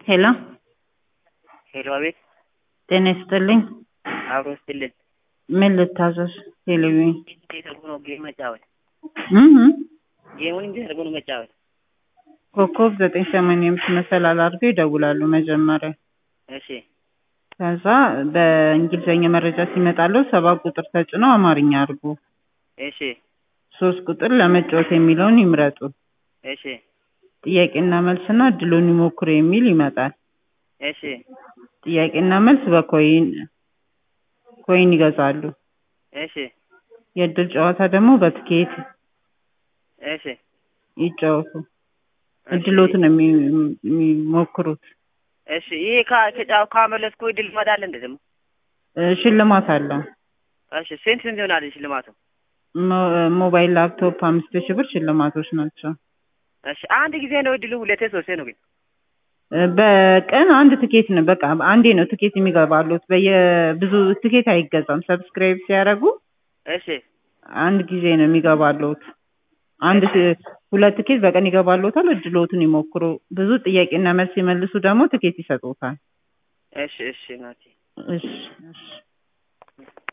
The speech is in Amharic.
ሄሎ ሄሎ፣ አቤት። ጤና ይስጥልኝ። አብሮ ስትልን ምን ልታዘዝ? ቴሌቪዥን እንዴት አድርጎ ነው ጌም መጫወት? እህ ጌሙን እንዴት አድርጎ ነው መጫወት? ኮከብ ዘጠኝ ሰማንያ አምስት መሰላል አድርገው ይደውላሉ መጀመሪያ። እሺ፣ ከዛ በእንግሊዝኛ መረጃ ሲመጣለው ሰባት ቁጥር ተጭነው አማርኛ አድርጉ። እሺ፣ ሶስት ቁጥር ለመጫወት የሚለውን ይምረጡ። እሺ፣ ጥያቄና መልስና እድሉን ይሞክሩ የሚል ይመጣል። እሺ፣ ጥያቄና መልስ በኮይን ኮይን ይገዛሉ። እሺ፣ የእድል ጨዋታ ደግሞ በትኬት እሺ፣ ይጫወቱ። እድሎትን ነው የሚ- የሚሞክሩት። እሺ። ይሄ ካ- ከጫው ካመለስኩ ድል ይመጣል እንደ ደግሞ እ ሽልማት አለው። እሺ። ስንት ስንት ይሆናል ሽልማቱ? ሞ- ሞባይል፣ ላፕቶፕ አምስት ሺህ ብር ሽልማቶች ናቸው። እሺ። አንድ ጊዜ ነው እድሉ? ሁለቴ ሶስቴ ነው ግን? እ በቀን አንድ ትኬት ነው በቃ አንዴ ነው ትኬት የሚገባሉት። በየብዙ ትኬት አይገዛም። ሰብስክራይብ ሲያደርጉ እሺ፣ አንድ ጊዜ ነው የሚገባሉት። አንድ ት- ሁለት ትኬት በቀን ይገባሉታል። እድሎትን ይሞክሩ። ብዙ ጥያቄና መልስ ሲመልሱ ደግሞ ትኬት ይሰጡታል። እሺ፣ እሺ ናቲ እሺ እሺ